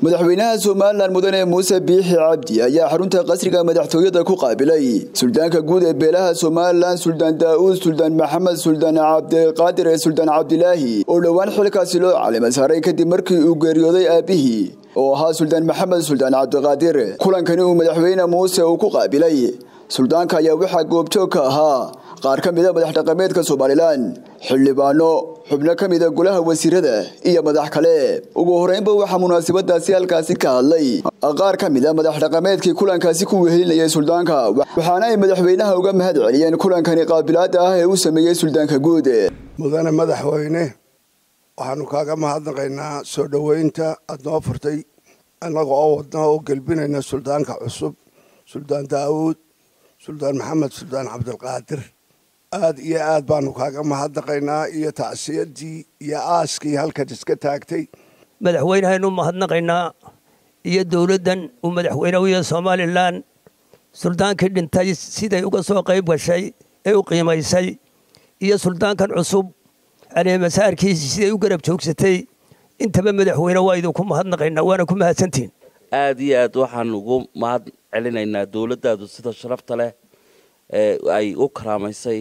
madaxweynaha somalilan mudane muuse biixi cabdi ayaa xarunta qasriga madaxtooyada ku qaabilay suldaanka guud ee beelaha somalilan suldaan daa'uud suldaan maxamed suldaan cabdiqaadir ee suldaan cabdilaahi oo dhowaan xilkaasi loo calima saaray kadib markii uu geeriyooday aabihii oo ahaa suldaan maxamed suldaan cabdiqaadir kulankani uu madaxweyne muuse uu ku qaabilay suldaanka ayaa waxaa goobjoog ka ahaa qaar ka mida madax dhaqameedka somalilan xildhibaano xubno ka mida golaha wasiirada iyo madax kale ugu horeynba waxaa munaasabadaasi halkaasi ka hadlay qaar ka mida madax dhaqameedkii kulankaasi ku wehelinayay suldaanka waxaana ay madaxweynaha uga mahad celiyeen kulankani qaabilaada ah ee u sameeyey suldaanka guud mudane madaxweyne waxaanu kaaga mahadnaqaynaa soo dhoweynta aada noo furtay annaga oo wadna oo gelbinayna suldaanka cusub suldaan daawuud suldaan maxamed suldaan cabdilqaadir aada iyo aad baanu kaaga mahadnaqaynaa iyo tacsiyadii iyo aaskii halkan iska taagtay madaxweynehaynu mahadnaqaynaa iyo dowladdan uu madaxweyne u yahay somalilan suldaankii dhintay siday uga soo qayb gashay ee u qiimaysay iyo suldaankan cusub caleemasaarkiisii siday u garab joogsatay intaba madaxweyne waa idinku mahadnaqaynaa waana ku mahadsantihin aada iyo aad waxaan ugu mahad celinaynaa dowladdaadu sida sharafta leh ee ay u karaamaysay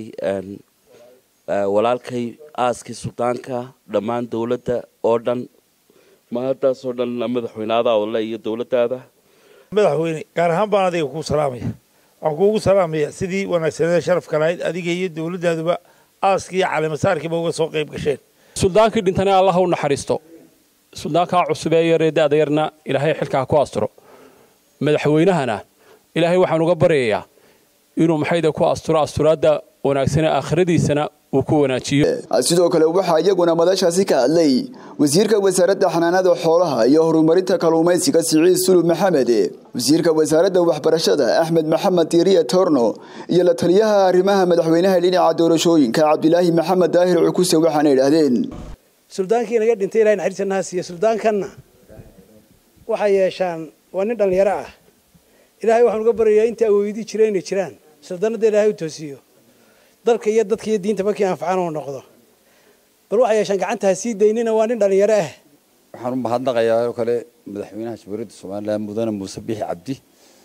walaalkay aaskii suldaanka dhammaan dowladda oo dhan mahaddaasoo dhan madaxweyneadaa ole iyo dowladdaada madaxweyne gaar ahaan baan adiga kuu salaamaya waxaan kuugu salaamaya sidii wanaagsaneeda sharafka lahayd adiga iyo dowladdaaduba aaskii iyo caleemasaarkiiba uga soo qayb gasheen suldaankii dhintana allah u naxariisto suldaankaa cusub ee yaree da-da yarna ilaahay xilkaa ku asturo madaxweynahana ilaahay waxaan uga baryayaa inuu maxayda ku asturo asturaadda wanaagsane aakhiradiisana uu ku wanaajiyo sidoo kale waxaa iyaguna madashaasi ka hadlay wasiirka wasaaradda xanaanada xoolaha iyo horumarinta kalluumaysiga siciid sulub maxamed wasiirka wasaaradda waxbarashada axmed maxamed diiriya torno iyo la taliyaha arrimaha madaxweynaha dhinaca doorashooyinka cabdilaahi maxamed daahir cukuse waxaana idhaahdeen suldaankii naga dhintay ilahay naxariisannaha siiye suldaankanna waxay yeeshaan waa nin dhallinyaro ah ilaahay waxaan uga baryayaa inta awoodii jira inay jiraan suldaanada ilaahay u toosiyo dalka iyo dadka iyo diinta markii anfacaan uu noqdo bal waxay yeeshaan gacanta ha sii daynina waa nin dhallinyaro ah waxaan u mahadnaqayaa oo kale madaxweynaha jamhuuriyadda somalilan mudane muuse biixi cabdi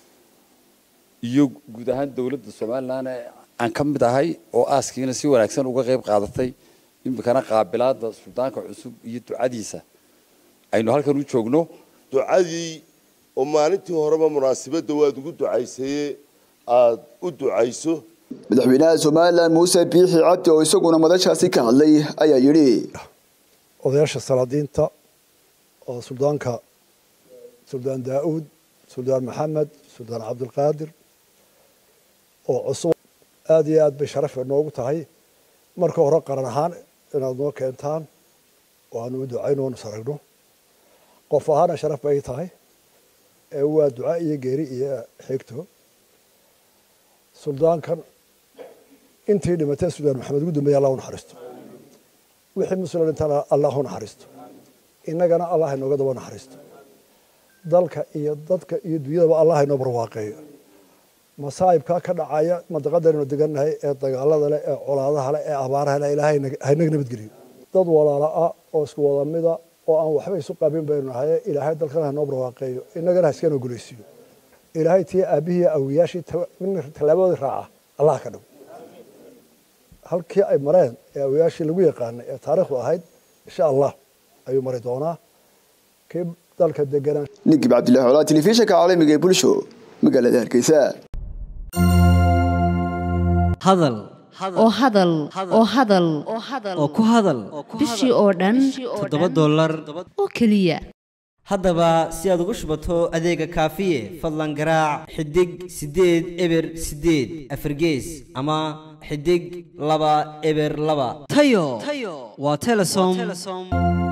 iyo guud ahaan dowladda somalilan ee aan ka mid ahay oo aaskiina si wanaagsan uga qayb qaadatay iminkana qaabilaada suldaanka cusub iyo ducadiisa aynu halkan u joogno ducadii oo maalintii horeba munaasabadda waad ugu ducaysaye aada u ducayso madaxweynaha somalilan muuse biixi cabdi oo isaguna madashaasi ka hadlay ayaa yidhi odayaasha salaadiinta oo suldaanka suldaan daa'uud suldaan maxamed suldaan cabdilqaadir oo cusub aada iyo aad bay sharaf noogu tahay marka hore qaran ahaan inaad noo keentaan oo aanu u ducayno oonu saragno qof ahaana sharaf bay tahay ee waa duca iyo geeri iyo xigto suldaankan intii dhimatay suldaan maxamed ugu dambeeye allah u naxariisto wixii muslim dhintana allah u naxariisto innagana allah inooga daba naxariisto dalka iyo dadka iyo dunyadaba allah inoo barwaaqeeyo masaa'ibkaa ka dhacaya mandaqadaynu degannahay ee dagaalada leh ee colaadaha leh ee abaaraha leh ilaahay haynaga nabadgeliyo dad walaala ah oo isku wada mida oo aan waxba isu qabin baynu nahay ilaahay dalkana hanoo barwaaqeeyo innagana ha iska noo gulaysiiyo ilaahay tii aabbihii awiyaashii tallaabadooda raaca allah ka dhaw halkii ay mareen ee awiyaashii lagu yaqaanay ee taariikhdu ahayd insha allah ayuu mari doonaa kii dalka deganaa nigib cabdillahi colaa telefishinka caalamiga ee bulsho magaalada hargeysa hadal oo hadal oo hadal oo ku hadal bishii oo dhan toddoba dollar oo keliya haddaba si aad ugu shubato adeega kaafiye fadlan garaac xidig siddeed eber siddeed afargees ama xidig laba eber laba tayo waa telesom